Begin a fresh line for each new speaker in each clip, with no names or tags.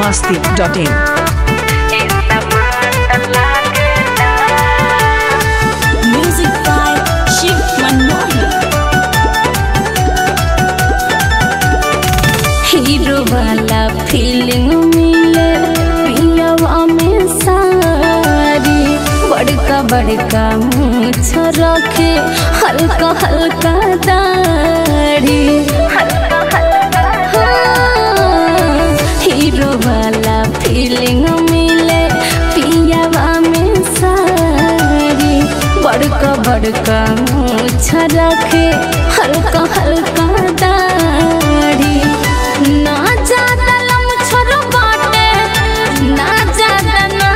masti.in.
Music by Shiv Manohar. Hero वाला feeling मिले पियवा में सारी बड़का बड़का मूछ रखे हल्का हल्का दाढ़ी हाँ, हीरो वाला फीलिंग मिले पियवा में सारी बड़का बड़का मूछ रखे हल्का हल्का दाढ़ी ना ज्यादा लमछर बाटे ना ज्यादा ना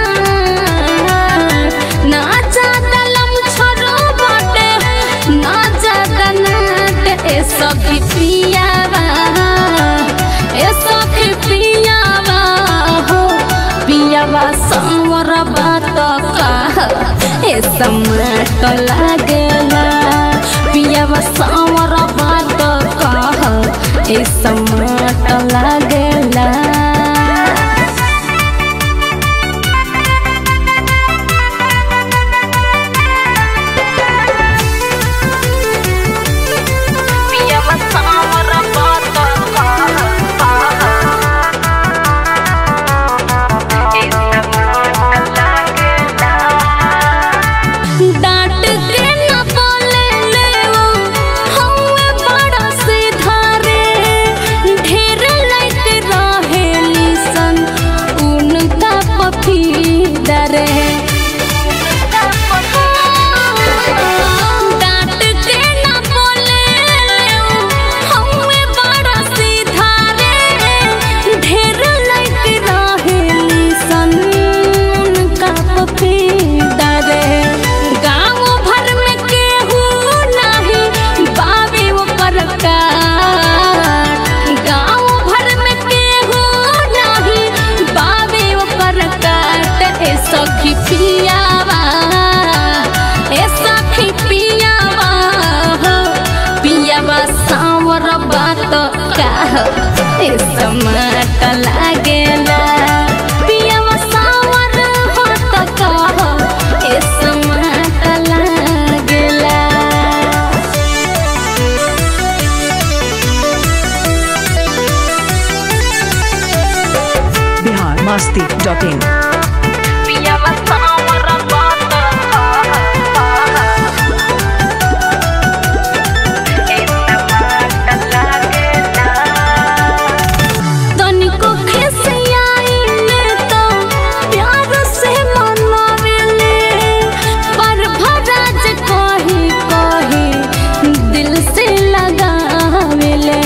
ना ज्यादा लमछर बाटे ना ज्यादा नाट ए सखी पियावा ए सखी पियावा हो पियावा संवर बात का ए समाट लागेला पियावा संवर बात का ए समाट लागेला पियावा संवर बात डांट के न बोले ले वो हौवे बड़ा सीधा रे ढेर लाइट रहेली सन उनका पफीदा रे डांट के न बोले ले वो हौवे बड़ा सीधा रे ढेर लाइट रहेली सन उनका पफीदा रे गाँव भर में केहू नाही बाबे ओकर काट गाँव भर में केहू नाही बाबे ओकर काट ए सखी पियावा ए सखी पियावा हो पियावा सांवर बात का हो ए समाट लागेला पियावा सांवर बात का हो ए समाट लागेला
Bihar masti.in.
पियावा सांवर बात तनिको खिसियाइले तो प्यार से मनावेले पर भराज कही कही दिल से लगावेले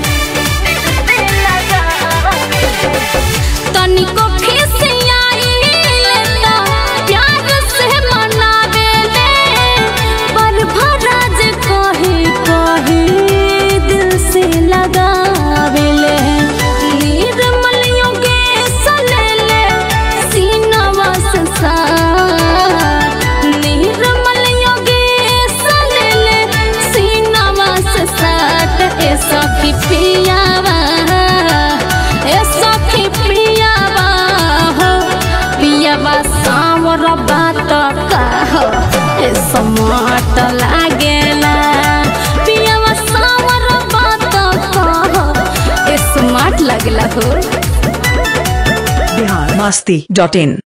तनिको खिसियाइले तो प्यार से मनावेले पर भराज कही कही दिल से लगावेले निर्मल योगेश लेले सीनवा से साथ निर्मल योगेश लेले सीनवा से साथ ए सखी पियावा ए सखी पियावा हो पियावा सांवर बात का हो ए समाट लागेला पियावा सांवर बात का हो ए स्मार्ट लागेला हो
Bihar masti.in.